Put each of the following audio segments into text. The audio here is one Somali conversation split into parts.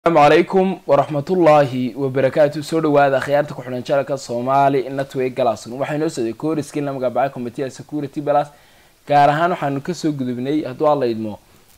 asalaamu calaykum waraxmatullaahi wabarakaatu soo dhawaada akhyaarta ku xidhan jalka soomaali network galason waxay noo socday kooriskii la magacbacay commitee security balas gaar ahaan waxaanu kasoo gudubnay hadduu alla idmo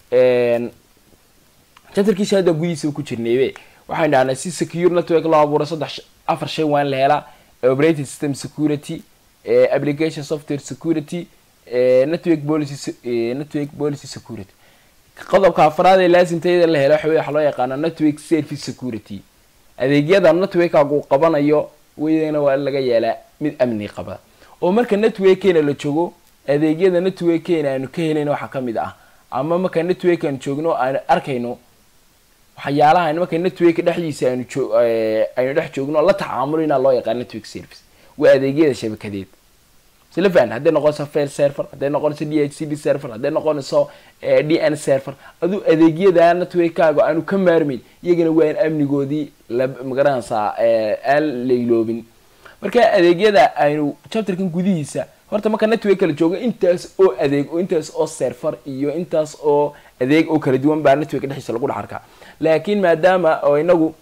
jantarkiisa hadda gudihiisa ku jirnaybe waxaynu dhahnay si secure network loo abuuro saddex afar shay waan la helaa operating system security application software security network policy network policy security qodobka afraad ee laasimtayada la helo waxa loo yaqaana network service security adeegyada networkagu qabanayo weydana waa laga yeelaa mid amni qaba oo marka networkkeena la joogo adeegyada networkkeena aanu ka helayna waxaa kamid ah ama marka network aanu joogno aanu arkayno waxyaalaha marka network dhexdiisa aanu joo aynu dhex joogno la tacaamulina loo yaqaan network service waa adeegyada shabakadeed sila fahan hadday noqonayso fail server hadday noqonayso d h c b server hadday noqonayso d n server aduu adeegyada networkaaga aanu ka maarmayn iyagana waa in amnigoodii la magaranaysaa aan layloobin marka adeegyada aynu chapterkan gudihiisa horta marka network kala joogo intaas oo adeeg oo intaas oo server iyo intaas oo adeeg oo kala duwan baa network dhexdiisa lagu dhex arkaa laakiin maadaama oo inagu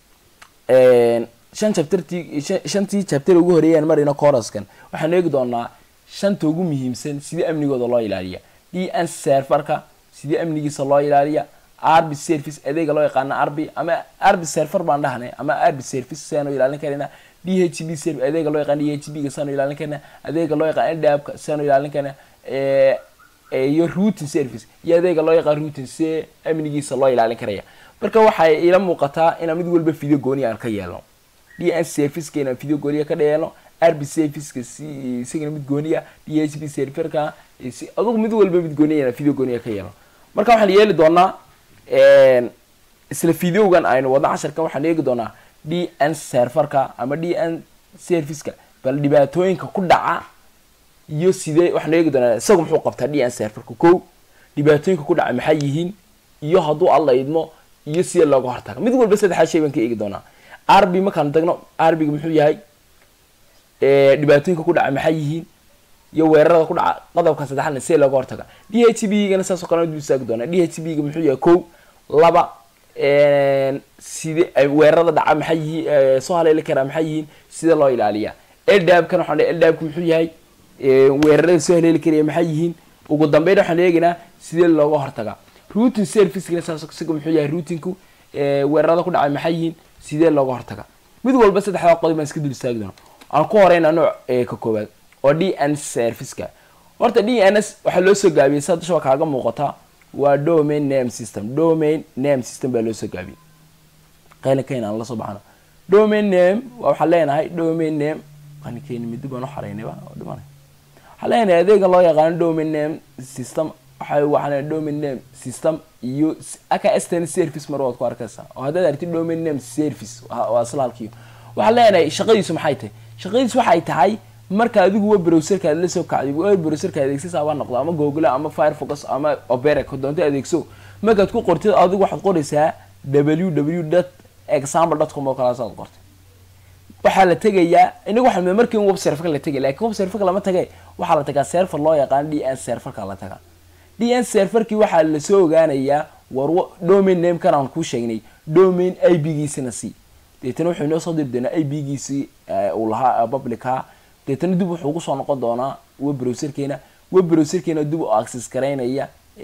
shan chapterti shantii chapter ugu horeeyaan marina coraskan waxaanu eegi doonaa shanta ugu muhiimsan sidii amnigooda loo ilaaliya d n serverka sidii amnigiisa loo ilaaliya arby service adeega loo yaqaana arby ama arby server baan dhahnay ama arby service siaanu ilaalin karayna d h b serv adeega loo yaqaan d h b ga saanu ilaalin karna adeega loo yaqaan ndabka siaanu ilaalin karna iyo routing service iyo adeega loo yaqaan routing si amnigiisa loo ilaalin karaya marka waxay ila muuqataa inaan mid walba video gooni aan ka yeelno d n serviceka inaan video gooniya ka dheeelno rb serviceka si isagana mid gooniya d h b serverka si adugu mid walba mid gooniya inaan video gooniya ka yeelno marka waxaan yeeli doonaa isla videogan aynu wadno casharka waxaan eegi doonaa d n serverka ama d n serviceka bal dhibaatooyinka ku dhaca iyo sidee waxaan eegi doonaa isagu muxuu qabtaa d n serverka ko dhibaatooyinka ku dhaca maxay yihiin iyo hadduu alla idmo iyo sidee looga hortaga mid walba saddexaa shay baan ka eegi doonaa arby markaanu tagno arbiga muxuu yahay dhibaatooyinka ku dhaca maxay yihiin iyo weerarada ku dhaca qodobka saddexaadna see looga hortaga d h b gana saasoo kale dul istaagi doona d h b ga muxuu yahay ko laba side weerarada dhaca maxay yihiin soo haleeli karaa maxay yihiin sida loo ilaaliya eldabkan waxaan eldabka muxuu yahay weerarada soo haleeli karaya maxay yihiin ugu dambeyn waxaan eegaynaa sidee looga hortaga routing servicegana saas isaga muxuu yahay routinku weerarada ku dhacay maxay yihiin sidee looga hortaga mid walba saddexdaa qodob baan iska dul istaagi doona aan ku horeyna nooc ka koowaad oo d n serviceka horta d n s waxaa loo soo gaabiyey sa dusha kaaga muuqata waa domain name system domain name system baa loo soo gaabiyey qalinkeyn aan lasoo baxno domain name waxaan leenahay domain name qalinkeyn midi baan uxaraynayba dhiman waxaan leenahay adeega loo yaqaano domain name system waxa waxaan domain name system iyo aka stn service mar waad ku arkaysaa oo haddaad aragtid domain name service waa islaalkiyo waxaan leenahay shaqadiisu maxay tahay shaqadiisu waxay tahay marka adigu web browserka aad la soo kacday web browserka adeegsasa baa noqdo ama google ama firefox ama opera doonto adeegso markaad ku qortid adigu waxaad qoraysaa w w dot example dot com oo kalaasaad qortay waxaa la tegayaa inagu waxaa markii web serverka la tegay lakin web serverka lama tage waxaa la tagaa server loo yaqaan d n serverka la tagaa d n serverkii waxaa lasoo ogaanayaa war domain namekan aan kuu sheegnay domain i b giisina si deetana wuxuu inoo soo diri doonaa i b giisii uu lahaa publica deetana dib wuxuu kusoo noqon doonaa web browserkeena web browserkeena dib u access garaynaya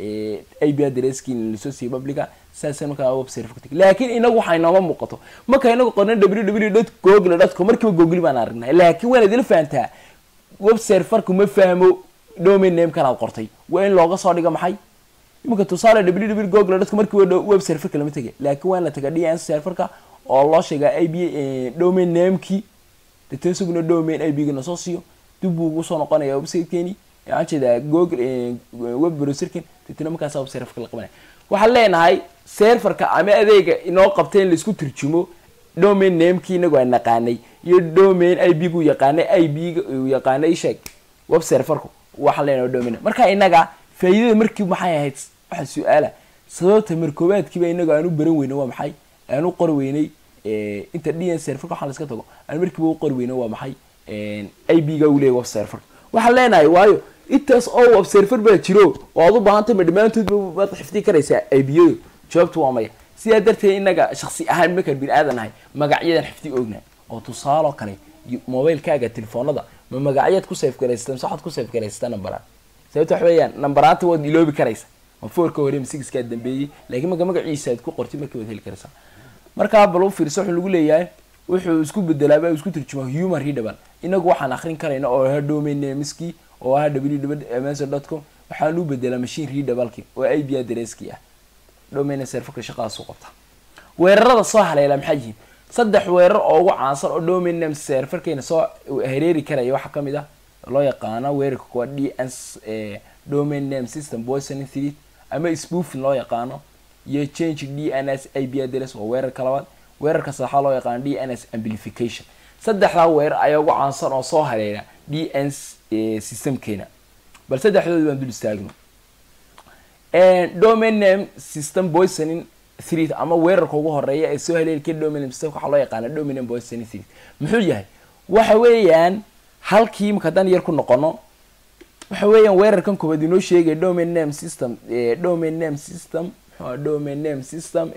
i b adresskiina lasoo siiyey publica saasa markaa web server tag laakiin inagu waxaa inooma muuqato marka inagu qorna w w dot google dot com markiiba google baan aragnay laakiin waana idila fahantaa web serverku ma fahmo domain namekan aad qortay waa in looga soo dhigo maxay iminka tusaale w w google dadka markii web serverka lama tegay laakiin waa in la tagaa d n serverka oo loo sheegaa i b domain namekii deetana isaguna domain i b gana soo siiyo dib buu ugu soo noqonaya websitekeeni waxaan jeedaa google web browserken deetana markaasa web serverka la qabanaya waxaan leenahay serverka ama adeega inoo qabtay in laisku turjumo domain namekii inagu aan naqaanay iyo domain i b gu yaqaanay i b ga uu yaqaanay sheeg web serverku waxaan leenahay domain marka inaga faa'iidada markii maxay ahayd waxa su-aala sababta markoobaadkiiba inaga aan u baran weyna waa maxay aan u qori weynay inta d n serverka waxaan laska tago aan markiiba u qori weyna waa maxay i b ga uu leeyahy web serverka waxaan leenahay waayo intaas oo web server baa jiro oo aad u baahantay ma dhammaantood waad xifdi karaysaa i b yadu jawaabtu waa maya sidaa darteed inaga shaksi ahaan markaan bini aadan nahay magacyadan xifdi ogna oo tusaaloo kale mobilekaaga telefoonada ma magacyaad ku safe garaysata mise waxaad ku safe garaysata numberaan sababta waxa weeyaan numberaanta waad iloobi karaysa ma fourka hore ma sixkaa dambeeyey laakiin marka magaciisa aad ku qortid markii waad heli karaysaa markaa bal u fiirso wuxuu lagu leeyahay wuxuu isku bedelaaba isku turjumaa human readable inagu waxaan akrin karayna oo aha domain nameskii oo aha www dot com waxaan u bedelaa machine readableki oo i b adresskii ah domain serverka shaqadaas u qabta weerarada soo haleela maxay yihiin saddex weerar oo ugu caansan oo domain name serverkeena soo hareeri karaya waxaa kamid ah loo yaqaana weerarka kuwa d s domain name system poisoning threat ama spoofing loo yaqaano iyo change d n s i b address waa weerarka labaad weerarka saddexaad loo yaqaano d n s amplification saddexdaa weerar ayaa ugu caansan oo soo hareera d n systemkeena bal saddexdooda baan dul istaagno domain name system poisoning threat ama weerarka ugu horeeya ee soo haleeli kara domain name system waxaa loo yaqaana domain name poisoning threat muxuu yahay waxa weeyaan halkii marka haddaan yar ku noqono waxa weeyaan weerarkan koobaad inoo sheegaya domain name system domain name system mxua domain name system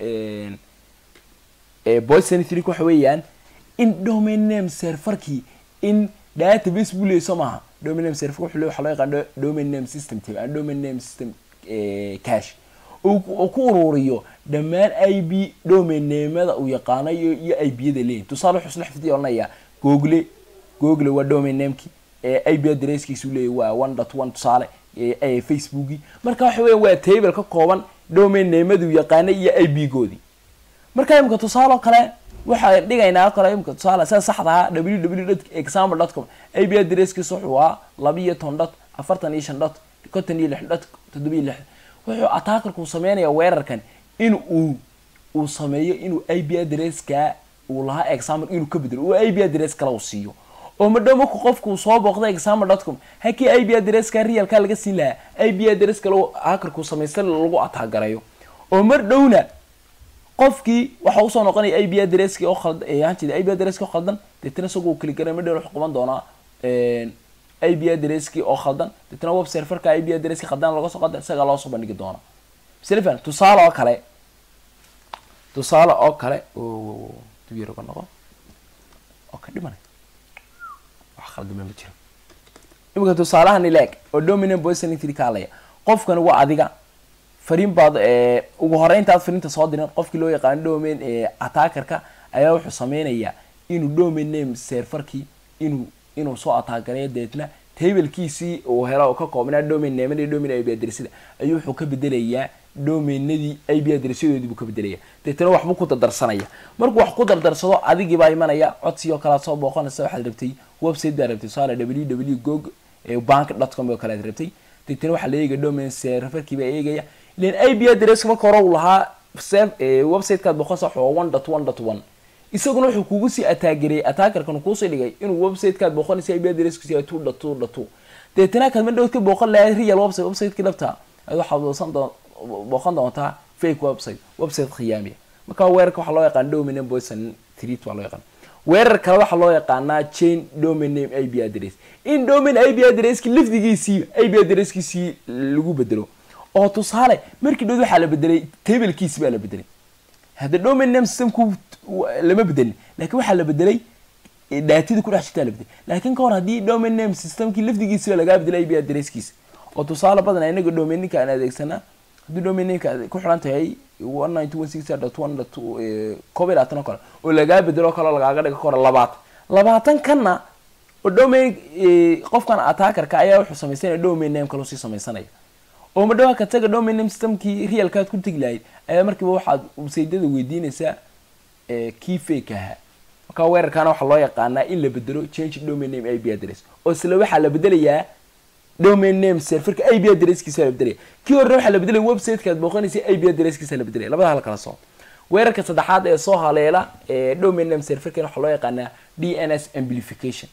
poisoning threat waxa weeyaan in domain name serverkii in database buu leeyay soo maaha domain name server wuxuu leeyahay waxaa loo yaqaan domain name system team and domain name system cash oo ku ururiyo dhammaan i b domain namada uu yaqaano iyo iyo i b yada leeyihin tusaale wuxuu isla xifdi odhanayaa google google waa domain nameki i b adresskiisu leeyahy waa one dot one tusaale facebooki marka waxa weya waa table ka kooban domain namadu yaqaana iyo i b goodii marka imika tusaale oo kale waxaan dhigaynaa kale imika tusaale sida saxda ahaa www dot example dot com i b adresskiisu wuxuu ahaa laba iyo toban dot afartan iyo shan dot konton iyo lix dot toddoba iyo lix wuxuu attackerku sameynaya weerarkan in uu uu sameeyo inuu i b adresska uu lahaa example inuu ka bedelo uu i b adress kale uu siiyo oo madhow marku qofku soo booqda example dot com hakii i b adresska realka laga siin lahaa i b adress kale hackerku samaysta lagu ataagarayo oo mar dhowna qofkii waxa usoo noqonaya i b adresski oo khaldan hanjeeda i b adresski oo khaldan deetana isagoo kali garay mar dhowna wuxuu qaban doonaa i b adresski oo khaldan deetana web serverka i b adresski khaldan laga soo qada isagaa loo soo bandhigi doona silvan tusaale oo kale tusaale oo kale duyar uga noqo oo ka dhimanay wax khaldama ma jiro imika tusaalahan ileeg oo dominant poisoning tree kaalaya qofkani waa adiga fariin baad ugu horeyntaad fariinta soo dirin qofkii loo yaqaano domain attackerka ayaa wuxuu sameynayaa inuu domain name serverkii inuu inuu soo ataagareeyo deetna tablekiisii uu helo ka koobnaa domain namada iyo domain ib adresada ayuu wuxuu ka bedelayaa domainadii ib adresyadoodii buu ka bedelaya deetna waxbuu ku dardarsanaya markuu wax ku dardarsado adigii baa imanaya codsi oo kalead soo booqanaysa waxaad rabtay website baa rabtay tusaale www gog bank dot com oo kale ad rabtay deetna waxaa la eegaya domain serverkii baa eegaya ilan ib adress marka hore uu lahaa websitekaad booqanaysa waxaa one dot one dot one isaguna wuxuu kugu sii ataagareyay attackerkan kuusii dhigay inuu websitekaad booqanaysa ib adresskiisa yahay two dot two dot two deetana kaad ma dhowd ka booqan lahayd real website websiteki dhabta ad waxaad boosan doon booqan doontaa fake website website khiyaamiya marka weerarka waxaa loo yaqaan domain name poison threat waa loo yaqaan weerar kale waxaa loo yaqaanaa chain domain name ib address in domain ib addresski lafdigiisii ib addresskiisii lagu bedelo oo tusaale markii dhood waxaa la bedelay tablekiisi baa la bedelay hadda domain name systemku lama bedelin lakin waxaa la bedelay daatida kudhex jirtaa la bedelay lakin ka hor haddii domain name systemkii lafdigiisiba lagaa bedelay ib addresskiisa oo tusaale badan inaga domaininka aan adeegsanaa haddii domaininka ku xiran tahay one nine two one six dot one dot koob iyo labaatan oo kale oo lagaa bedelo kale oo lagaaga dhiga ka hor labaatan labaatan kanna oo domain qofkan attackerka ayaa wuxuu samaysanaya domain name kale sii samaysanaya oo madhawa ka taga domain name systemkii realkaad ku tegi lahayd ayaa markiiba waxaad websaydyada weydiinaysaa kii fake ahaa marka weerarkaana waxaa loo yaqaanaa in la bedelo change domain name ib address oo isla waxaa la bedelayaa domain name serverka ib addresskiisa la bedelaya kii horena waxaa la bedelaya websitekaad booqanaysa ib addresskiisa la bedelaya labada hal kala soo weerarka saddexaad ee soo haleela domain name serverkan waxaa loo yaqaanaa d n s amplification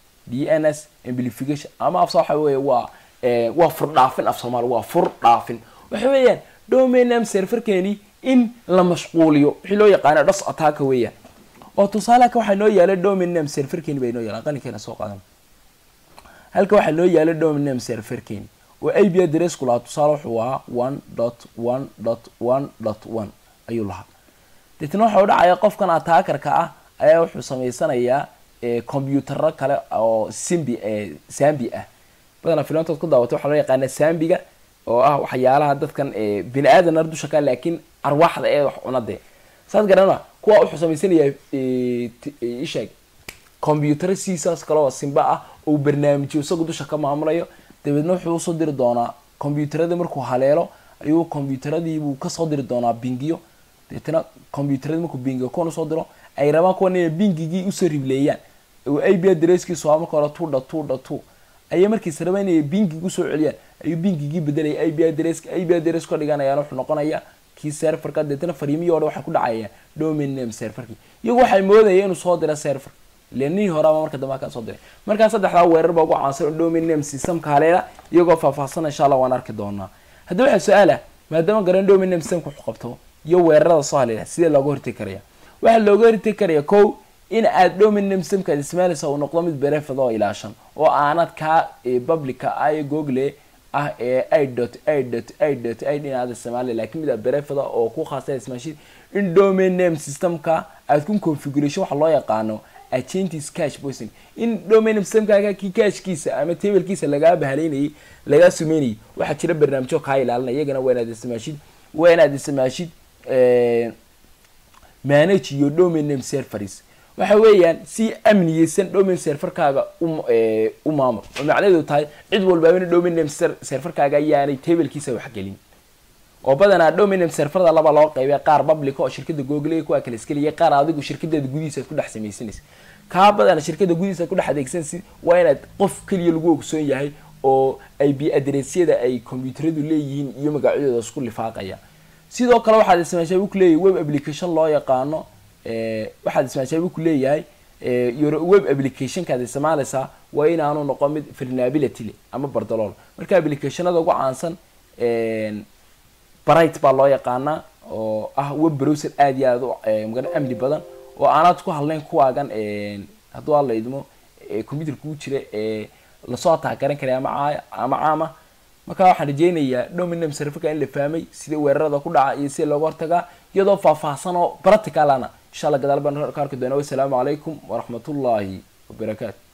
d n s amplification ama afsa waxa weeye waa waa fur dhaafin af soomaali waa fur dhaafin waxa weeyaan domain name serverkeeni in la mashquuliyo wixii loo yaqaana dhos attack weeyaan oo tusaaleaka waxaa noo yaala domain name serverkeeni bay noo yaalaan qalinkeena soo qaadan halka waxaa noo yaala domain name serverkeeni oo ib addressku lahaa tusaale wuxuu ahaa one dot one dot one dot one ayuu lahaa deetna waxa u dhacaya qofkan attackerka ah ayaa wuxuu samaysanayaa combyutaro kale oo simbi sambi ah badanaa filantood ku daawatay waxaa loo yaqaana sambiga oo ah waxyaalaha dadkan bini aadan ar dusha ka laakiin arwaaxda ee wax cunade saas garana kuwa wuxuu samaysanayaa isheeg combyutaro siisaas kale oo simba ah oo barnaamijyo isagu dusha ka maamulayo dabeedna wuxuu usoo diri doonaa combyutaradii markuu haleelo ayuu combyutaradiibuu kasoo diri doonaa bingiyo deetna combyutaradi markuu bingiyo kuwan usoo diro ay rabaan kuwan inay bingigii usoo ribleeyaan oo a b adresskiisu waa marka hore tuudha tuudha tu ayay markiis rabaan inay bingigi usoo celiyaan ayuu bingigii bedelaya a b adreska a b adres ka dhiganayaan wuxuu noqonayaa kii serverka deetna fariimihii hore waxay ku dhacayaan domain name serverkii iyagu waxay moodaya inuu soo dira server lenihii horeaba marka dambe kaa soo diray markaa saddexdaa weerar baa ugu caansan oo domain name systemka haleela iyagoo faahfaahsan insha allah waan arki doonaa haddii waxaa su-aala maadaama garan domain name systemka wuxuu qabto iyo weerarada soo haleela sidee looga hortegi karaya waxaa looga hortegi karaya ko in aad domain name systemka aad ismaalaysa uu noqdo mid berefad oo ilaashan oo aanad kaa publica ah ee google ah ee i dot i dot i dot i inaad isticmaali laakiin mid berefada oo ku khaasa ismaashid in domain name systemka aad ku configuration waxa loo yaqaano agentis cash poison in domain systemkaaga kii cashkiisa ama tablekiisa lagaa bahaleynayay lagaa sumeynayay waxaa jira barnaamijyo kaa ilaalinaya iyagana waa inaad isticmaashid waa inaad isticmaashid manage iyo domain name serveris waxa weeyaan si amniyeysan domain serverkaaga u maamul oo macnaheedu tahay cid walbaaba in domain name serverkaaga ayaanay tablekiisa waxgelin oo badanaa domain name serverda laba loo qaybay qaar public oo shirkada google kuwaa kala iskeliya qaar adigu shirkadeeda gudihiisa aad ku dhex samaysanaysa kaa badana shirkada gudihiisa aad ku dhex adeegsanaysid waa inaad qof keliya lagu ogsoon yahay oo ay b adressyada ay combyuteradu leeyihiin iyo magacyadooda isku lifaaqaya sidoo kale waxaad ismaashabi ku leeyahay web application loo yaqaano waxaad ismaashabi ku leeyahay web applicationkaad isticmaalaysaa waa inaanu noqon mid vulnerability le ama bardalool marka applicationada ugu caansan bright baa loo yaqaanaa oo ah web browser aada iyo aada u magana amni badan oo aanaad ku hadlayn kuwaagan hadduu alla idmo computer kuu jira ee lasoo ataagaran karay ama ama caama marka waxaan rajeynayaa dominam serverka in la fahmay sida weerarada ku dhaca iyo sida looga hortagaa iyadoo faahfaahsan oo practicalana insha allah gadaal baan ka arki doona wassalaamu calaykum waraxmatullaahi wabarakaatu